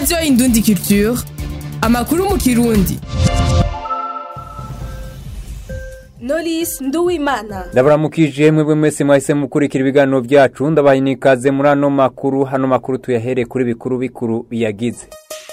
radiyo indundi culture amakuru mu kirundi Knowless Nduwimana ndabaramukije mwebwe mwese mwahise mukurikira ibiganiro byacu ndabaha inikaze muri ano makuru hano makuru tuyahere kuri bikuru bikuru biyagize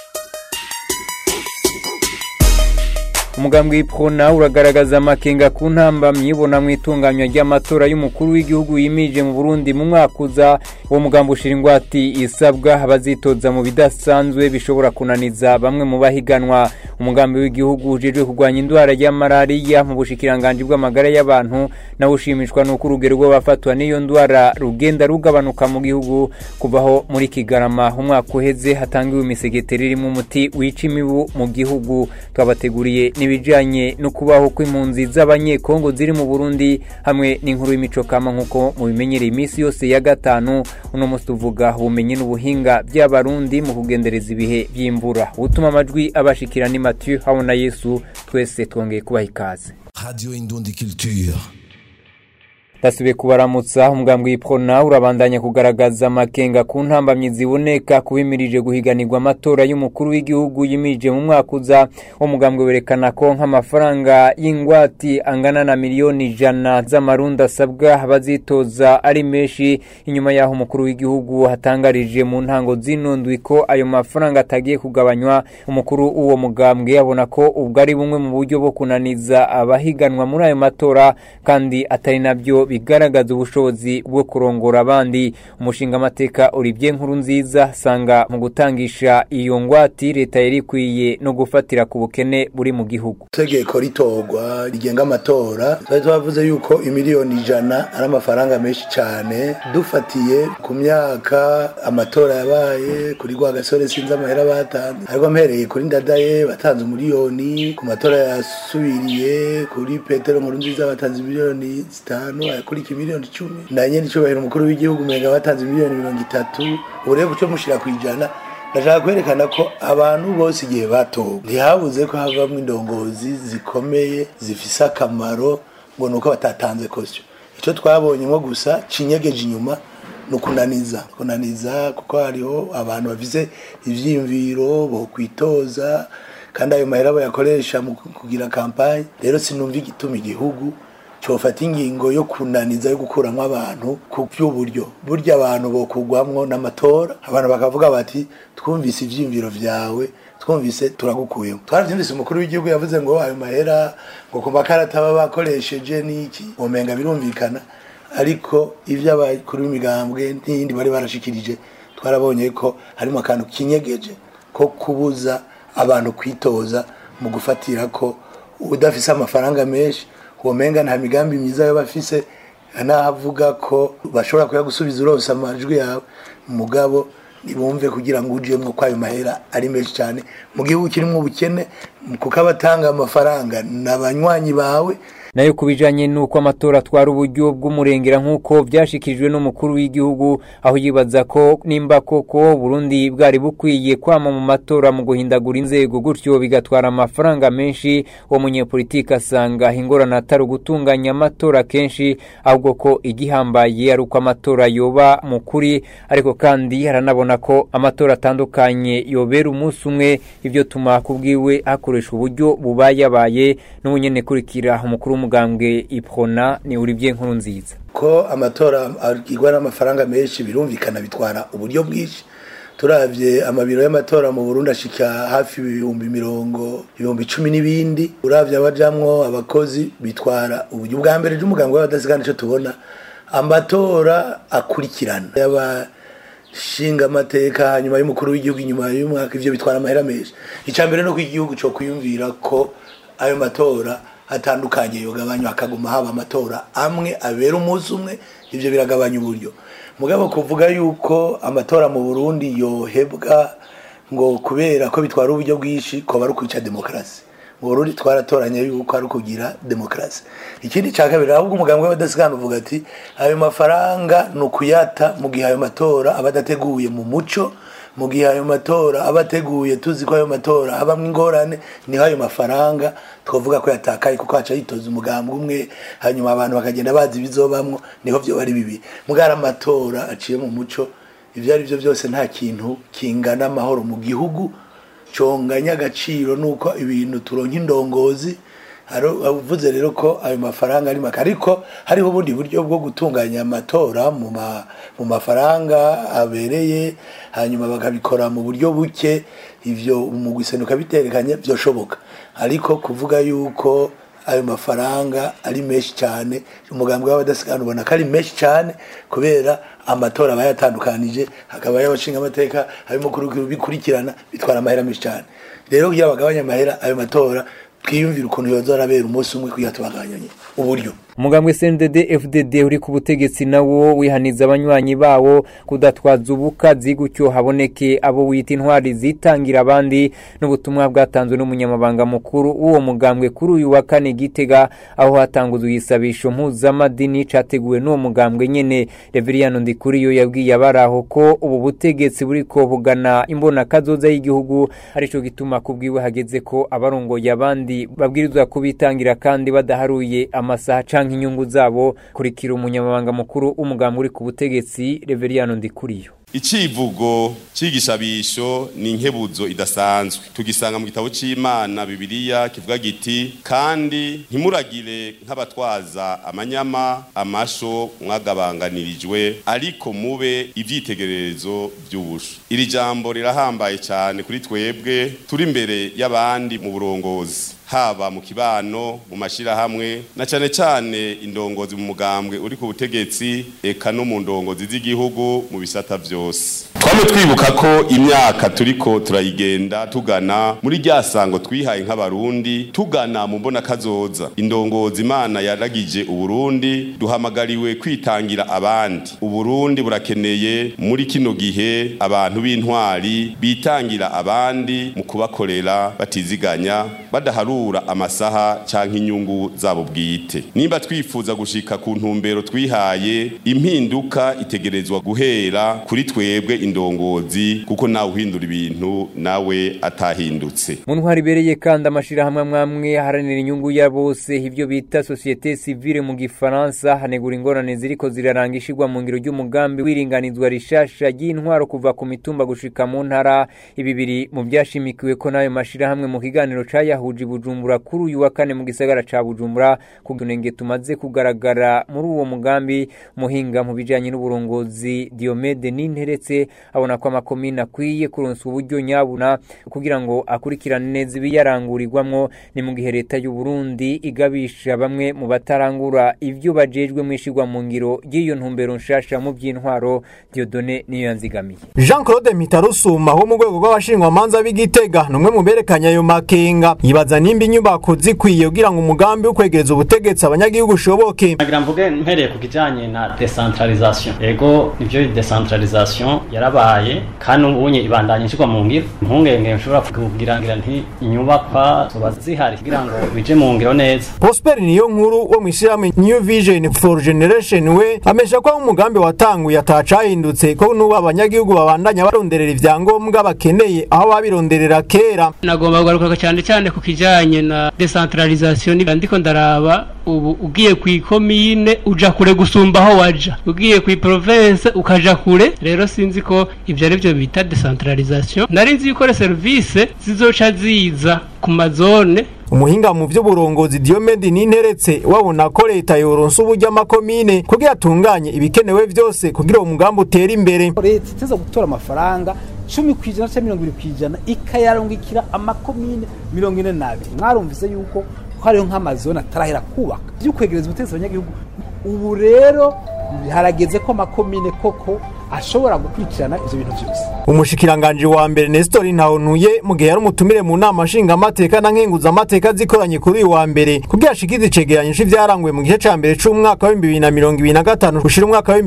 umugambi w'ipfuna uragaragaza amakenga ku ntambamyi ibona mu itunganywa ry'amatora y'umukuru w'igihugu yimije mu burundi mu mwaka uza uwo mugambi ushira ingwati isabwa abazitoza mu bidasanzwe bishobora kunaniza bamwe mu bahiganwa umugambi w'igihugu ujejwe kurwanya indwara ya malariya mu bushikiranganji bw'amagara y'abantu nawe ushimishwa n'uko urugero rw'abafatwa n'iyo ndwara rugenda rugabanuka mu gihugu kuvaho muri kigarama umwaka uheze hatangiwe imisegeteri irimo umuti wica imibu mu gihugu twabateguriye n'ibijyanye no kubaho kw'impunzi z'abanyekongo ziri mu burundi hamwe n'inkuru y'imico kama nk'uko mubimenyereye iminsi yose ya gatanu uno munsi tuvuga ubumenyi n'ubuhinga by'abarundi mu kugendereza ibihe by'imvura utuma amajwi abashikira ni matiyu habona yesu twese twongeye kubaha ikaze Radio Indundi Culture. ndasubiye kubaramutsa umugambi w'ipfona urabandanya kugaragaza amakenga ku ntambamyi ziboneka kubimirije guhiganirwa amatora y'umukuru w'igihugu yimirije mu mwaka uza uwo mugambi werekana ko nk'amafaranga y'ingwati angana na miliyoni ijana z'amarundi asabwa abazitoza ari menshi inyuma y'aho umukuru w'igihugu hatangarije mu ntango z'inundwi ko ayo mafaranga atagiye kugabanywa umukuru w'uwo mugambwe abona ko ubwo ari bumwe mu buryo bwo kunaniza abahiganwa muri ayo matora kandi atari nabyo bigaragaza ubushobozi bwo kurongora abandi umushinga amateka Olivier nkuru nziza asanga mu gutangisha iyo ngwati leta yari ikwiye no gufatira ku bukene buri mu gihugu itegeko ritorwa rigenga amatora twari twavuze yuko imiliyoni ijana ari amafaranga menshi cyane dufatiye ku myaka amatora yabaye kuri rwa gasore sinzi amahera batanze ariko mpereye kuri ndadaye batanze umuriyoni ku matora yasubiriye kuri petero nkuru nziza batanze miliyoni zitanu akurikira miliyoni icumi na nyene icubahiro umukuru w'igihugu umenga batanze miliyoni mirongo itatu ubu rero guco mushira ku ijana ndashaka kwerekana ko abantu bose igihe batowe ntihabuze ko havamwo indongozi zikomeye zifise akamaro ngo nuko batatanze kosyo ico twabonyemo gusa cinyegeje inyuma ni ukunaniza kunaniza kuko hariho abantu bafise ivyiyumviro bokwitoza kandi ayo mahera bayakoresha mu kugira kampanye rero sinumva igituma igihugu cofata ingingo yo kunaniza yo gukuramwo abantu ku by'uburyo burya abantu bokugwamwo n'amatora abantu bakavuga bati twumvise ivyiyumviro vyawe twumvise turagukuyemo twaravyumvise umukuru w'igihugu yavuze ngo ayo mahera ngo ku makarata baba bakoresheje n'iki umenga birumvikana ariko ivyo abakuru b'imigambwe n'iyindi bari barashikirije twarabonye ko harimo akantu kinyegeje ko kubuza abantu kwitoza mu gufatira ko udafise amafaranga menshi womenga nta migambi myiza yo bafise nahavuga ko bashobora kuyagusubiza uronse amajwi yawe mugabo nibumve kugira ngo ujemwo ko ayo mahera ari menshi cyane mu gihugu kirimo ubukene kuko abatanga amafaranga ni abanywanyi bawe nayo ku bijanye n'uko amatora atwara uburyo bw'umurengera nk'uko vyashikirijwe n'umukuru w'igihugu aho yibaza ko nimba koko burundi bwari bukwiye kwama mu matora mu guhindagura inzego gutyo bigatwara amafaranga menshi uwo munyepolitiki asanga ingorane atari ugutunganya amatora kenshi ahubwo ko igihambaye ari uko amatora yoba mu kuri ariko kandi haranabona ko amatora atandukanye yobera umunsi umwe ivyo tuma kubwiwe hakoresha uburyo bubayabaye n'ubunyene kurikira umukuru w'umugambwe iprona ni Olivier nkuru nziza ko amatora agirwa n'amafaranga menshi birumvikana bitwara uburyo bwinshi turavye amabiro y'amatora mu Burundi ashika hafi ibihumbi mirongo ibihumbi cumi n'ibindi uravye abajamwo abakozi bitwara uburyo bwa mbere ry'umugambwe w'abadasigana ico tubona amatora akurikirana yaba shinga amateka hanyuma y'umukuru w'igihugu inyuma y'umwaka ivyo bitwara amahera menshi icya mbere no ko igihugu cyo kwiyumvira ko ayo matora atandukanye yogabanywa hakaguma haba amatora amwe abera umunsi umwe ivyo biragabanya uburyo mugabo kuvuga yuko amatora mu Burundi yohebwa ngo kubera ko bitwara uburyo bwinshi ko bari kwica demokarasi mu Burundi twaratoranye yuko ari kugira demokarasi ikindi cya kabiri ahubwo umugambwe w'abadasigana uvuga ati ayo mafaranga ni ukuyata mu gihe ayo matora aba adateguye mu muco mu gihe ayo matora aba ateguye tuzi ko ayo matora abamwo ingorane niho ayo mafaranga twavuga ko yatakaye kuko haca yitoza umugambwe umwe hanyuma abantu bakagenda bazi ibizobamwo niho vyo bari bibi mugara amatora aciye mu muco ibyo ari byo byose nta kintu kingana amahoro mu gihugu conganya agaciro nuko ibintu turonka indongozi uvuze rero ko ayo mafaranga ari make ariko hariho ubundi buryo bwo gutunganya amatora mu mafaranga abereye hanyuma bakabikora mu buryo buke ibyo mu gusenuka biterekanye byoshoboka ariko kuvuga yuko ayo mafaranga ari menshi cyane umugambi w'abadasigana ubona ko ari menshi cyane kubera amatora aba yatandukanije hakaba y'abashinga amateka harimo bikurikirana bitwara amahera menshi cyane rero kugira bagabanye amahera ayo matora twiyumvira ukuntu yoza arabera umunsi umwe kugira tubagabanye uburyo umugambwe CNDD FDD uri ku butegetsi nawo wihaniza abanywanyi bawo kudatwaza ubukazi gutyo haboneke abo wita intwari zitangira abandi n'ubutumwa bwatanzwe n'umunyamabanga mukuru w'uwo mugambwe kuri uyu wa kane gitega aho hatanguzwe igisabisho mpuzamadini categuwe n'uwo mugambwe nyene Reveriyano Ndikuriyo yabwiye abaraho ko ubu butegetsi buriko bugana imbona kazoza y'igihugu arico gituma kubwiwe hageze ko abarongoye abandi babwirizwa kubitangira kandi badaharuye amasaha canke inyungu zabo kurikira umunyamabanga mukuru w'umugambi uri ku butegetsi Reveriyano Ndikuriyo icivugo c'igisabisho ni inkebuzo idasanzwe tugisanga mu gitabo c'Imana Bibiliya kivuga giti kandi ntimuragire nk'abatwaza amanyama amasho mwagabanganirijwe ariko mube ivyitegererezo vy'ubusho iri jambo rirahambaye cyane kuri twebwe turi imbere y'abandi mu burongozi haba mu kibano mu mashirahamwe na cyane cyane indongozi mu mugambwe uri ku butegetsi eka no mu ndongozi z'igihugu mu bisata byose twame twibuka ko imyaka turiko turayigenda tugana muri rya sango twihaye nk'abarundi tugana mu mbona kazoza indongozi imana yaragije uburundi duhamagariwe kwitangira abandi uburundi burakeneye muri kino gihe abantu b'intwari bitangira abandi mu kubakorera batiziganya badaharura amasaha canke inyungu zabo bwite nimba twifuza gushika ku ntumbero twihaye impinduka itegerezwa guhera kuri twebwe indongozi kuko nawe uhindura ibintu nawe atahindutse mu ntwari ibereye kandi amashirahamwe amwamwe aharanira inyungu ya bose ivyo bita societe civile mu gifaransa hanegura ingorane ziriko ziraranga ishirwa mu ngiro ry'umugambi w'iringanizwa rishasha ry'intwaro kuva ku mitumba gushika mu ntara ibi biri mu byashimikiwe ko n'ayo mashirahamwe mu kiganiro cayahuje bujumbura kuri uyu wa kane mu gisagara ca bujumbura ku tunenge tumaze kugaragara muri uwo mugambi muhinga mu bijanye n'uburongozi diomede n'interetse abona ko amakomine akwiye kuronswa uburyo nyabuna kugira ngo akurikirane neza ibiyarangurirwamwo ni mu gihe leta y'u Burundi igabisha bamwe mu batarangura ivyo bajejwe mu ishirwa mu ngiro ry'iyo ntumbero nshasha mu by'intwaro Dieudonne niyo yanzigamiye Jean Claude Mitarusuma wo mu rwego rw'abashingwamanza b'Igitega numwe mu berekanya ayo makenga yibaza nimba inyubako zikwiye kugira ngo umugambi wo kwegereza ubutegetsi abanyagihugu ushoboke nagira mvuge mpereye ku kijanye na decentralisation yego nivyo decentralisation yarabaye kandi ubunye ibandanye nshirwa mu ngiro impungenge nshobora kugira ngira nti inyubakwa zoba zihari kugira ngo bije mu ngiro neza Prosper niyo nkuru wo mwishirahamwe New Vision for Generation we amesha ko umugambi watanguye atacahindutse ko nuba abanyagihugu babandanya baronderera ivyangombwa bakeneye aho babironderera kera nagomba kugaruka cyane cyane ku kijanye na decentralisation ndiko ndaraba ubu ugiye ku ikomine uja kure gusumba aho waja ugiye ku province ukaja kure rero sinzi ko ivyo ari byo bita decentralisation nari nzi yuko service zizoca ziza ku mazone umuhinga mu by'uburongozi Diomede Ninteretse wabona ko leta yoronsa uburyo amakomine kugira atunganye ibikenewe byose kugira uwo mugambi utere imbere leta iteza gutora amafaranga cumi ku ijana cyangwa mirongo irindwi ku ijana ikayarungikira amakomine mirongo ine n'abiri mwarumvise yuko ko hariho nk'amazone atarahera kubaka byo kwegereza ubutegetsi abanyagihugu ubu rero harageze ko amakomine koko ashobora gukurikirana ivyo bintu byose umushikiranganje wa mbere Nestor Ntahontuye mu gihe yari umutumire mu nama nshingamateka na nkenguzamateka zikoranye kuri uyu wa mbere kugira ashikize icegeranyo c'ivyaranguye mu gice ca mbere c'umwaka wa 2025 gushira umwaka wa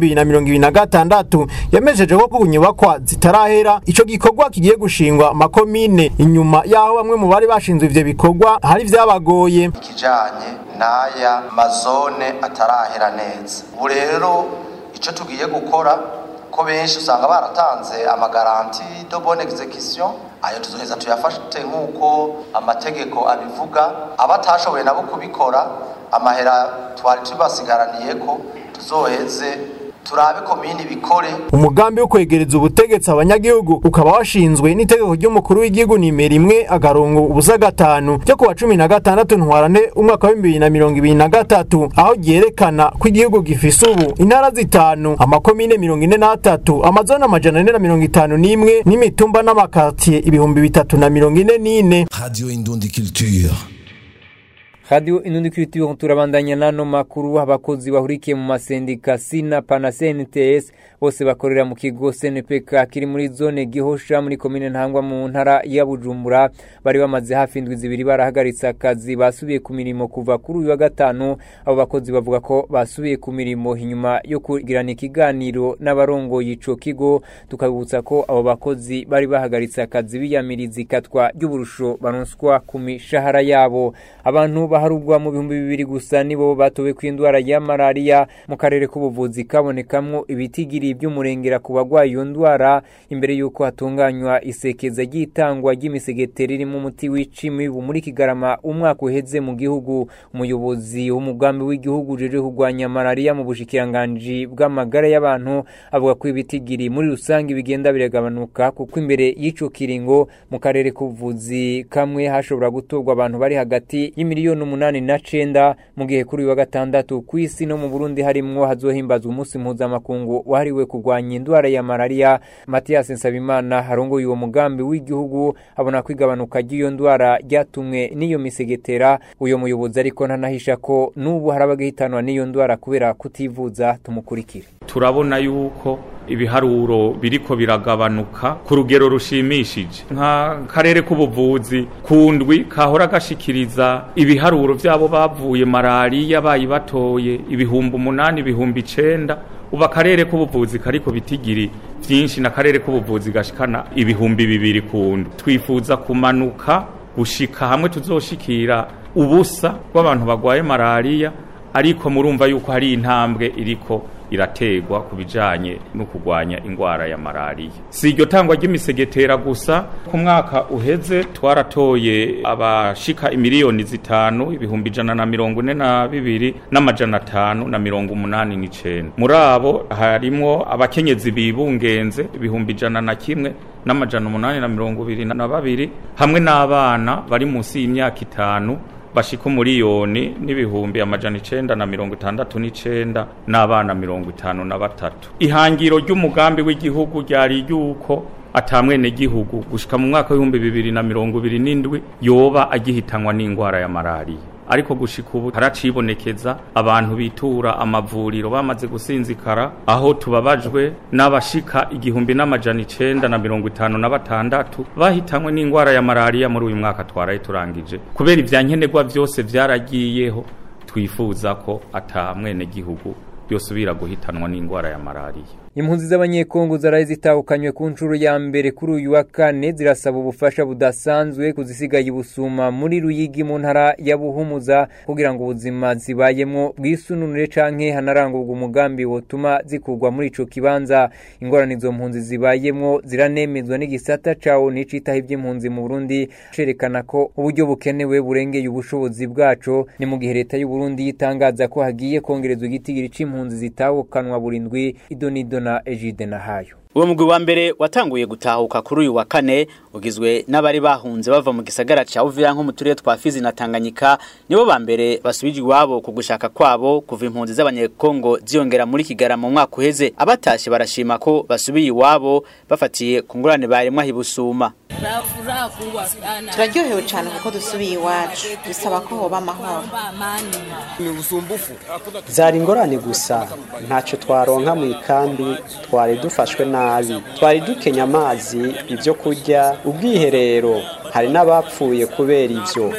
2026 yamejeje ko ku nyubakwa zitarahera ico gikorwa kigiye gushingwa makomine inyuma yaho bamwe mu bari bashinzwe ivyo bikorwa hari vyabagoye kijanye n'aya mazone atarahera neza ubu rero ico tugiye gukora ko benshi usanga baratanze amagaranti do bonne execution ayo tuzoheza tuyafate nk'uko amategeko abivuga abatashoboye nabo kubikora amahera twari tubasigaraniye ko tuzoheze turabe komini bikore umugambi wo kwegereza ubutegetsi abanyagihugu ukaba washinzwe n'itegeko ry'umukuru w'igihugu nimero imwe agarongo ubusa gatanu ryo kuwa cumi na gatandatu ntwarane umwaka w'ibihumbi bibiri na mirongo ibiri na gatatu aho ryerekana ko igihugu gifise ubu intara zitanu amakomine mirongo ine n'atatu amazone amajana ane na mirongo itanu n'imwe n'imitumba n'amakatiye ibihumbi bitatu na mirongo ine n'ine Radio Indundi Culture. Radio Inundi Culture turabandanya nano makuru abakozi bahurikiye mu masendika Sina Pana CNTS bose bakorera mu kigo CNPK kiri muri zone Gihosha muri komine Ntangwa mu ntara ya Bujumbura bari bamaze hafi indwi zibiri barahagaritse akazi basubiye ku mirimo kuva kuri uyu wa gatanu abo bakozi bavuga ko basubiye ku mirimo inyuma yo kugirana ikiganiro n'abarongoye ico kigo tukabutsa ko abo bakozi bari bahagaritse akazi biyamiriza ikatwa ry'uburusho baronswa ku mishahara yabo abantu baharugwa mu bihumbi bibiri gusa nibo batowe ku indwara ya malaria mu karere k'ubuvuzi kabonekamwo ibitigiri by'umurengera ku bagwaye iyo ndwara imbere y'uko hatunganywa isekeza ry'itangwa ry'imisegeteri irimo umuti wica imibu muri kigarama umwaka uheze mu gihugu umuyobozi w'umugambi w'igihugu uje kurwanya malaria mu bushikiranganji bw'amagara y'abantu avuga ko ibitigiri muri rusange bigenda biragabanuka kuko imbere y'ico kiringo mu karere k'ubuvuzi kamwe hashobora gutorwa abantu bari hagati y'imiliyoni umunani na cenda mu gihe kuri uyu wa gatandatu ku isi no mu Burundi harimwo hazohimbazwa umunsi mpuzamakungu wahariwe kurwanya indwara ya malaria Mathias Nsabimana harongoye uwo mugambi w'igihugu abona ko igabanuka ry'iyo ndwara ryatumwe n'iyo misegetera uyo muyobozi ariko ntanahisha ko n'ubu hari abagihitanwa n'iyo ndwara kubera kutivuza tumukurikire turabona yuko ibiharuro biriko biragabanuka ku rugero rushimishije nka karere k'ubuvuzi kundwi kahora gashikiriza ibiharuro vyabo bavuye malariya bayibatoye ibihumbi umunani ibihumbi icenda ubu akarere k'ubuvuzi kariko bitigiri vyinshi na karere k'ubuvuzi gashikana ibihumbi bibiri kundwi twifuza kumanuka gushika hamwe tuzoshikira ubusa bw'abantu bagwaye malariya ariko murumva yuko hari intambwe iriko irategwa ku bijanye no kurwanya ingwara ya malariya si iryo tangwa ry'imisegetera gusa ku mwaka uheze twaratoye abashika imiliyoni zitanu ibihumbi ijana na mirongo ine na bibiri n'amajana atanu na mirongo umunani n'icenda muri abo harimwo abakenyezi bibungenze ibihumbi ijana na kimwe n'amajana umunani na mirongo ibiri na babiri hamwe n'abana bari munsi y'imyaka itanu bashika umuriyoni n'ibihumbi amajana icenda na mirongo itandatu n'icenda n'abana mirongo itanu na batatu ihangiro ry'umugambi w'igihugu ryari yuko atamwene gihugu gushika mu mwaka w'ibihumbi bibiri na mirongo ibiri n'indwi yoba agihitanwa n'ingwara ya malariya ariko gushika ubu haracibonekeza abantu bitura amavuriro bamaze gusinzikara aho tubabajwe n'abashika igihumbi n'amajana icenda na mirongo itanu na batandatu bahitanywe n'ingwara ya malariya muri uyu mwaka twaraye turangije kubera ivyankenerwa vyose vyaragiyeho twifuza ko ata mwene gihugu yosubira guhitanwa n'ingwara ya malariya impunzi z'abanyekongo zaraye zitahukanywe ku nshuro ya mbere kuri uyu wa kane zirasaba ubufasha budasanzwe kuzisigaye ubusuma muri ruyigi mu ntara ya buhumuza kugira ngo ubuzima zibayemo bwisununure canke hanarangurwa umugambi wotuma zikurwa muri ico kibanza ingorane izo mpunzi zibayemo ziranemezwa n'igisata cawo nicitaho ivy'impunzi mu Burundi cerekana ko uburyo bukenewe burengeye ubushobozi bwaco ni mu gihe leta y'u Burundi yitangaza ko hagiye kongerezwa igitigiri c'impunzi zitahukanwa burindwi idonido na Egide Nahayo uwo mugwi wa mbere watanguye gutahuka kuri uyu wa kane ugizwe n'abari bahunze bava mu gisagara ca Uvira nko mu turere twa Fizi na Tanganyika nibo ba mbere basubije iwabo ku gushaka kwabo kuva impunzi z'abanyekongo ziyongera muri Kigarama mu mwaka uheze abatashe barashima ko basubiye iwabo bafatiye ku ngurane baremwa hibusuma turaryohewe cyane kuko dusubiye iwacu bisaba ko hoba amahoro zari ingorane gusa ntacyo twaronka mu ikambi twari dufashwe nabi twari dukenya amazi ibyo kurya ubwiherero hari n'abapfuye kubera ibyo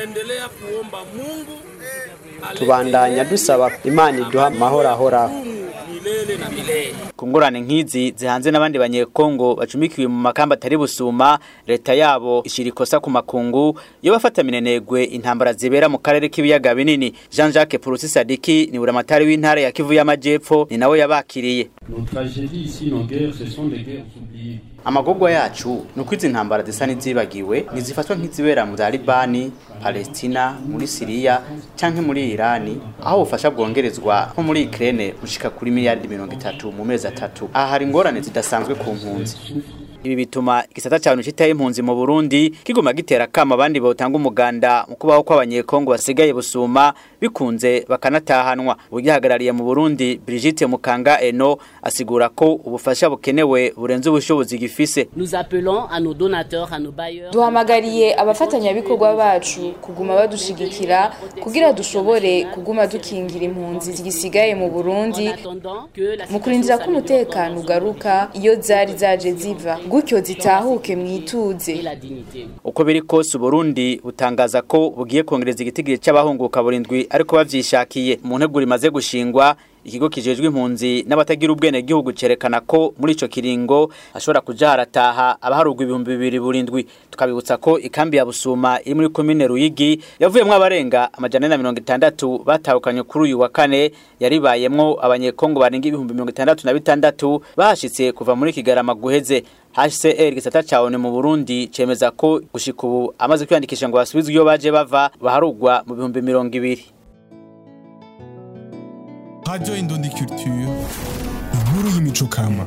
tubandanya dusaba imana iduha amahoro ahoraho ku ngorane nk'izi zihanze n'abandi banyekongo bacumikiwe mu makamba atari busuma leta yabo ishira ikosa ku makungu yo bafata minenegwe intambara zibera mu karere k'ibiyaga binini Jean Jacques Purusi Sadiki ni buramatari w'intara ya Kivu y'Amajepfo ni nawe yabakiriye Nos tragédies ici, nos guerres, ce sont des guerres oubliées. amagogwa yacu ni uko izi ntambara zisa n'izibagiwe ntizifatwa nk'izibera mu za libani palestina muri siriya canke muri irani aho ubufasha bwongerezwa nko muri ikirere gushika kuri miliyaridi mirongo itatu mu mezi atatu aha hari ingorane zidasanzwe ku mpunzi ibi bituma igisata cya citaye impunzi mu Burundi kiguma gitera kama abandi botanga umuganda mu kubaho kw'abanyekongo basigaye busuma bikunze bakanatahanwa ugihagarariye mu Burundi Brigitte Mukanga Eno asigura ko ubufasha bukenewe burenze ubushobozi gifise Nous appelons à nos donateurs, à nos bailleurs. duhamagariye abafatanyabikorwa bacu kuguma badushigikira kugira dushobore kuguma dukingira impunzi zigisigaye mu Burundi mu kurindira ko umutekano ugaruka iyo zari zaje ziva gutyo zitahuke mwituze uko biri kose Uburundi butangaza ko bugiye kongereza igitigiri c'abahunguka burindwi ariko bavyishakiye mu nteguro imaze gushingwa ikigo kijejwe impunzi n'abatagira ubwene gihugu cerekana ko muri ico kiringo ashobora kuja harataha abaharugwa ibihumbi bibiri burindwi tukabibutsa ko ikambi ya Busuma iri muri komine Ruyigi yavuyemwo abarenga amajana na mirongo itandatu batahukanye kuri uyu wa kane yaribayemwo abanyekongo barenga ibihumbi mirongo itandatu na bitandatu bahashitse kuva muri Kigarama guheze HCR gisata caone mu Burundi cemeza ko gushika ubu amaze kwiyandikisha ngo basubizwe iyo baje bava baharugwa mu bihumbi mirongo ibiri Radio Indundi Culture, inkuru y'imico kama.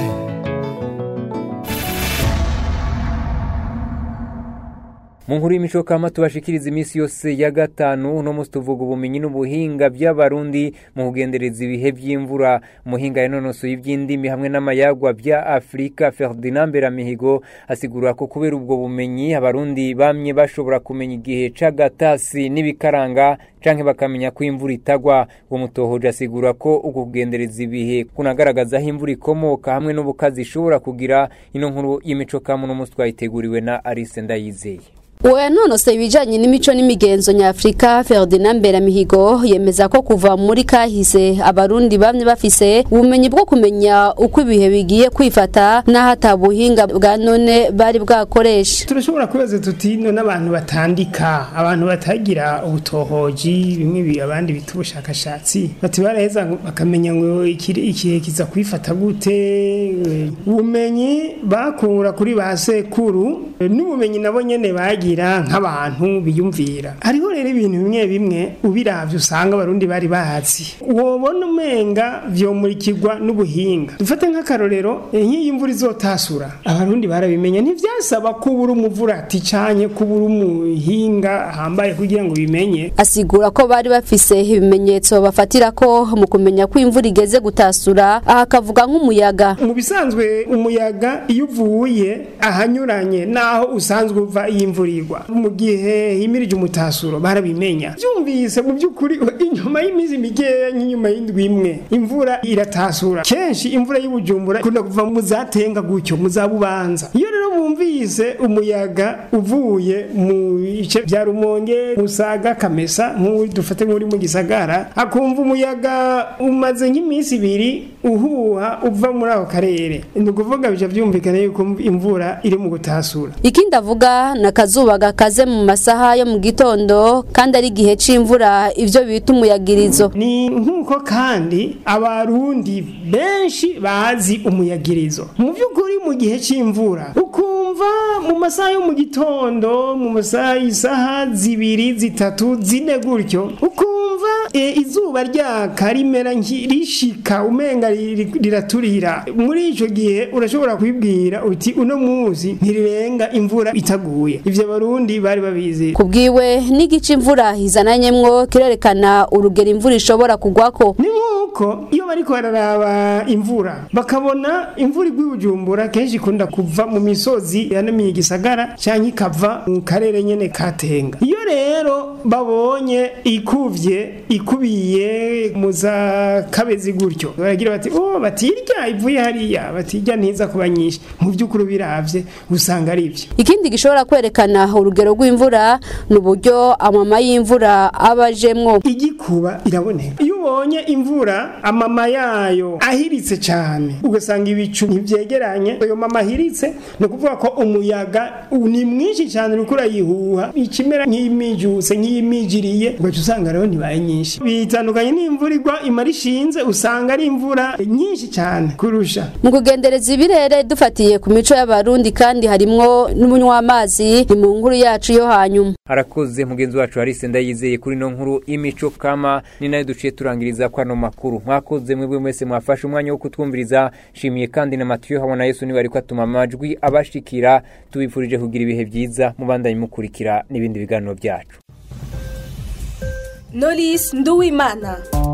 mu nkuru y'imico kama tubashikiriza iminsi yose ya gatanu uno munsi tuvuga ubumenyi n'ubuhinga by'abarundi mu kugendereza ibihe by'imvura umuhinga yanonosoye iby'indimi hamwe n'amayagwa bya afurika ferdinand beramihigo asigura ko kubera ubwo bumenyi abarundi bamye bashobora kumenya igihe c'agatasi n'ibikaranga canke bakamenya ko imvura itagwa uwo mutohoje asigura ko uko kugendereza ibihe kunagaragaza aho imvura ikomoka hamwe n'ubukazi ishobora kugira ino nkuru y'imico kama uno munsi twayiteguriwe na arise ndayizeye uwo yanonoseye ibijyanye n'imico n'imigenzo nyafurika ferdinand mberamihigo yemeza ko kuva muri kahise abarundi bamwe bafise ubumenyi bwo kumenya uko ibihe bigiye kwifata n'aho atabuhinga bwa none bari bwakoresha turashobora kubaza tuti none abantu batandika abantu batagira ubutohoji bimwe bi- abandi bita ubushakashatsi bati baraheza ngo bakamenya ngo ikiri- ikihe kiza kwifata gute eh, ubumenyi bakura kuri ba sekuru eh, n'ubumenyi nabo nyene bagira nk'abantu biyumvira hariho rero ibintu bimwe bimwe ubiravye usanga abarundi bari bazi wobona umenga vyomurikirwa n'ubuhinga dufate nk'akarorero eh, nk'iyo imvura izotasura abarundi barabimenya ntivyasaba ko ubura umuvurati canke ko ubura umuhinga ahambaye kugira ngo bimenye asigura ko bari bafise ibimenyetso bafatira ko mu kumenya ko imvura igeze gutasura aha akavuga nk'umuyaga mu bisanzwe umuyaga iyo uvuye ahanyuranye naho usanzwe uva iyo imvura igwa mu gihe himirije umutasuro barabimenya byumvise mu by'ukuri inyuma y'iminsi mikeya nk'inyuma y'indwi imwe imvura iratasura kenshi imvura y'ubujumbura ikunda kuva mu zatenga gutyo mu za bubanza iyo rero bumvise umuyaga uvuye mu bice bya rumonge musaga kamesa nk'uri dufate nk'uri mu gisagara akumva umuyaga umaze nk'iminsi ibiri uhuha uva muri ako karere ni ukuvuga bica byumvikana yuko imvura iri mu gutasura ikindi avuga ni akazuba gakaze mu masaha yo mu gitondo kandi ari igihe c'imvura ivyo bita umuyagirizo ni nk'uko kandi abarundi benshi bazi umuyagirizo mu by'ukuri mu gihe c'imvura ukumva mu masaha yo mu gitondo mu masaha isaha zibiri zitatu zine gutyo ukumva e, izuba ryaka rimera nki- rishika umenga riri- riraturira muri ico gihe urashobora kwibwira uti uno munsi ntirirenga imvura itaguye ivyo abarundi bari babizi kubwiwe n'igice imvura izananyemwo kirerekana urugero imvura ishobora kugwako ni nk'uko iyo bariko bararaba imvura bakabona imvura igwa i bujumbura kenshi ikunda kuva mu misozi yanamiye igisagara cyangwa ikava mu karere nyene katenga iyo rero babonye ikuvye ikubiye mu za kabezi gutyo baragira bati oh batirya ivuye hariya batirya ntiza kuba nyinshi mu by'ukuri biravye usanga ari byo ikindi gishobora kwerekana urugero rw'imvura ni uburyo amama y'imvura aba ajemwo igikuba iraboneka iyo ubonye imvura amama yayo ahiritse cyane ugasanga ibicu ntibyegeranye ayo mama ahiritse ni ukuvuga ko umuyaga ni mwinshi cyane uriko urayihuha ikimera nk'imijuse nk'iyimijiriye ugaca usanga rero ntibaye nyinshi bitandukanye n'imvura igwa imara ishinze usanga ari imvura nyinshi cyane kurusha mu kugendereza ibirere dufatiye ku mico y'abarundi kandi harimwo n'umunywa w'amazi ni mu nkuru yacu yo hanyuma harakoze mugenzi wacu Harise ndayizeye kuri no nkuru imico kama ni nayo duciye turangiriza kwa no makuru mwakoze mwebwe mwese mwafashe umwanya wo kutwumviriza shimiye kandi na Matiyo habona Yesu niwe ariko atuma amajwi abashikira tubifurije kugira ibihe byiza mubandanye mukurikira n'ibindi biganiro byacu Knowless Nduwimana